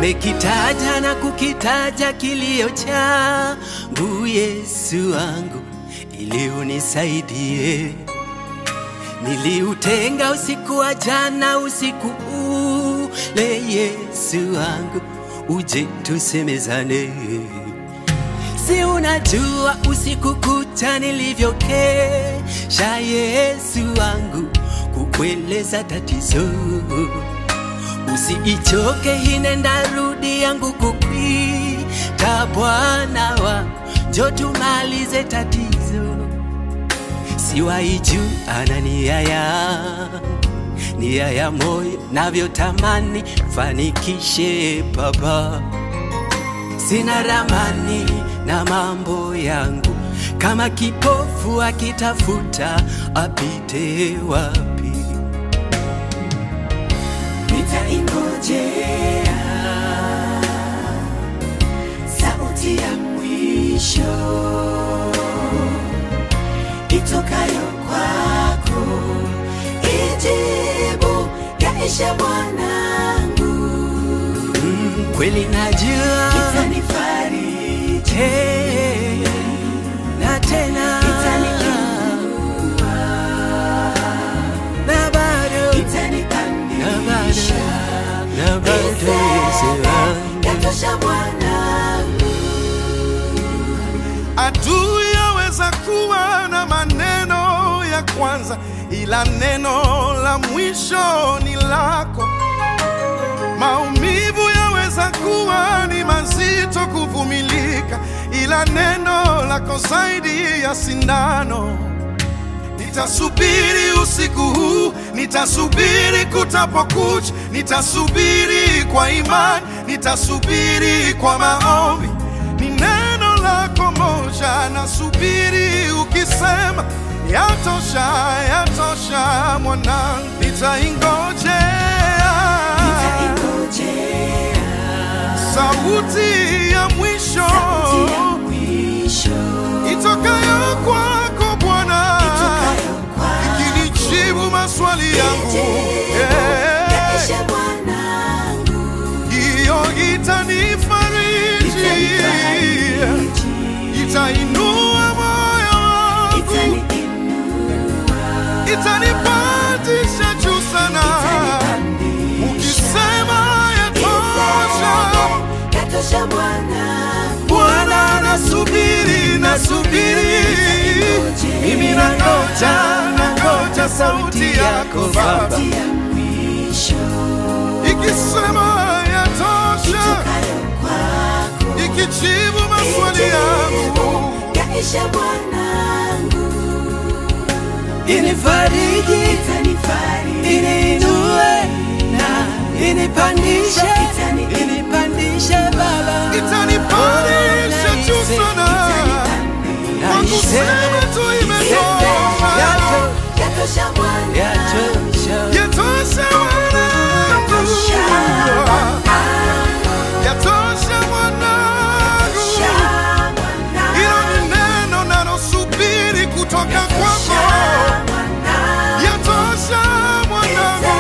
nimekitaja na kukitaja kilio changu Yesu wangu, ili unisaidie. Niliutenga usiku wa jana, usiku ule, Yesu wangu, uje tusemezane. Si unajua usiku kucha nilivyokesha, Yesu wangu, kukueleza tatizo. Usiichoke hine ndarudi yangu kukwita, Bwana wangu, njo tumalize tatizo. Siwaiju ana nia yangu, nia ya moyo navyotamani fanikishe Baba sina ramani na mambo yangu, kama kipofu akitafuta apite wapi? nitaingojea sauti ya mwisho itokayo kwako, ijibu yaisha mwanangu, Mm, kweli najua itanifariji, Eh, na tena itaniinua, na bado na itanipandisha, bado na bado Yesu wangu. yatosha mwanangu. Adui yaweza kuwa na maneno ya kwanza, ila neno la mwisho ni lako. Maumivu yaweza kuwa ni mazito kuvumilika, ila neno lako zaidi ya sindano. Nitasubiri usiku huu, nitasubiri kutapokucha, nitasubiri kwa imani, nitasubiri kwa maombi. Ni neno lako moja, nasubiri ukisema, yatosha, yatosha mwanangu, nitaingojea sauti ya mwisho itokayo kwako Bwana ikinijibu maswali yangu Eh, hiyo itanifariji, itainua moyo wangu, itanipandisha juu sana. Ukisema yatosha, Bwana, nasubiri, nasubiri, mimi nangoja, nangoja sauti yako Baba, ikisema yatosha, ikijibu maswali yangu Yaisha mwanangu, Inifariji, itanifariji, iniinue na inipandishe, Itani- inipandishe Baba, itanipandisha juu sana kwa kusema tu imetosha, Yato- yatosha mwanangu, yatosha. yatosha mwanangu, yatosha mwanangu. Hilo ni neno nalosubiri kutoka kwako, yatosha mwanangu.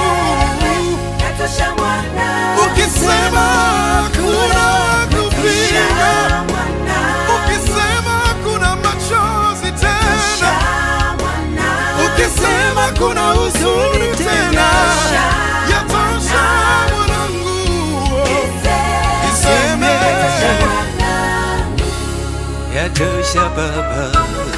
Ukisema kuna kupinga, ukisema kuna machozi tena, ukisema kuna huzuni tena, yatosha mwanangu. Iseme Yatosha Baba,